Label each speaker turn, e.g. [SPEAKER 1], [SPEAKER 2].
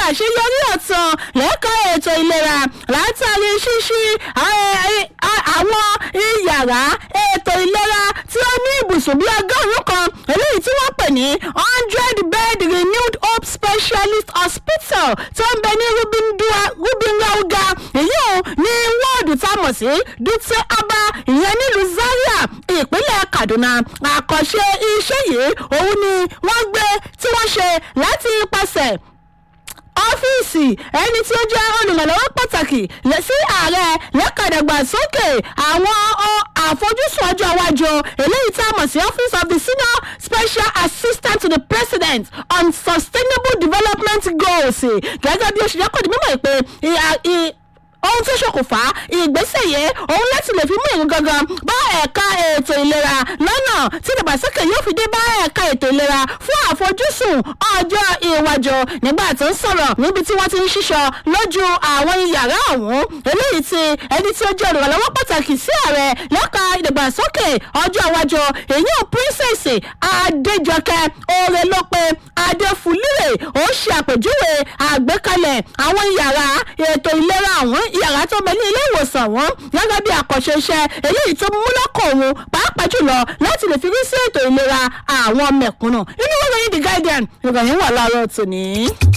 [SPEAKER 1] àṣeyọrí ọ̀tàn lẹ́ka ètò ìlera látàrí ṣíṣí àwọn yàrá ètò ìlera tí ó ní ibùsùn bíi ọgọ́rùn-ún kan eléyìí tí wọ́n pè ní hundred bed renewed hope specialist hospital tó ń bẹ ní rubinrauga èyí ò ní wọ́ọ̀dù tá a mọ̀ sí dutse aba ìyẹn nílùú zaria ìpínlẹ̀ kaduna àkànṣe iṣẹ́ yìí òun ni wọ́n gbé tí wọ́n ṣe láti ipasẹ̀ ọ́fíìsì ẹni tí ó jẹ́ olùrànlọ́wọ́ pàtàkì sí ààrẹ lẹ́kàdàgbàsókè àwọn àfojúsùn ọjọ́ iwájú eléyìí tí a mọ̀ sí office of the senior special assistant to the president on sustainable development goals gẹ́gẹ́ bí ó ṣe jẹ́ kó di mímọ̀ pé ohun tó ṣokùnfà ìgbésẹ̀ yẹn òun láti lè fi mú ìrún gangan bá ẹ̀ka ètò ìlera lọ́nà tí ìdàgbàsókè yóò fi dé bá ẹ̀ka ètò ìlera fún àfojúsùn ọjọ́ iwájú nígbà tó ń sọ̀rọ̀ níbi tí wọ́n ti ń ṣíṣọ lójú àwọn yàrá ọ̀hún eléyìí tí ẹni tí ó jẹ́ olùrànlọ́wọ́ pàtàkì sí ààrẹ lẹ́ka ìdàgbàsókè ọjọ́ iwájú èyí ò princess adéjọkẹ́ orelope adéfúlírè ó ṣe àpèjúwe àgbékalẹ̀ àwọn yàrá ètò ìlera ọ̀hún yàrá tó bẹ ní ilé ìwòsàn wọn gẹ́gẹ́ bí àkànṣe iṣẹ́ eléyìí tó mú lọ́kọ̀ òun pàápàá jùlọ láti lè fi rí sí ètò ìlera àwọn mẹ̀kúnnù inú wọ́n ròyìn the guardian ìròyìn wà láàárọ̀ tòní.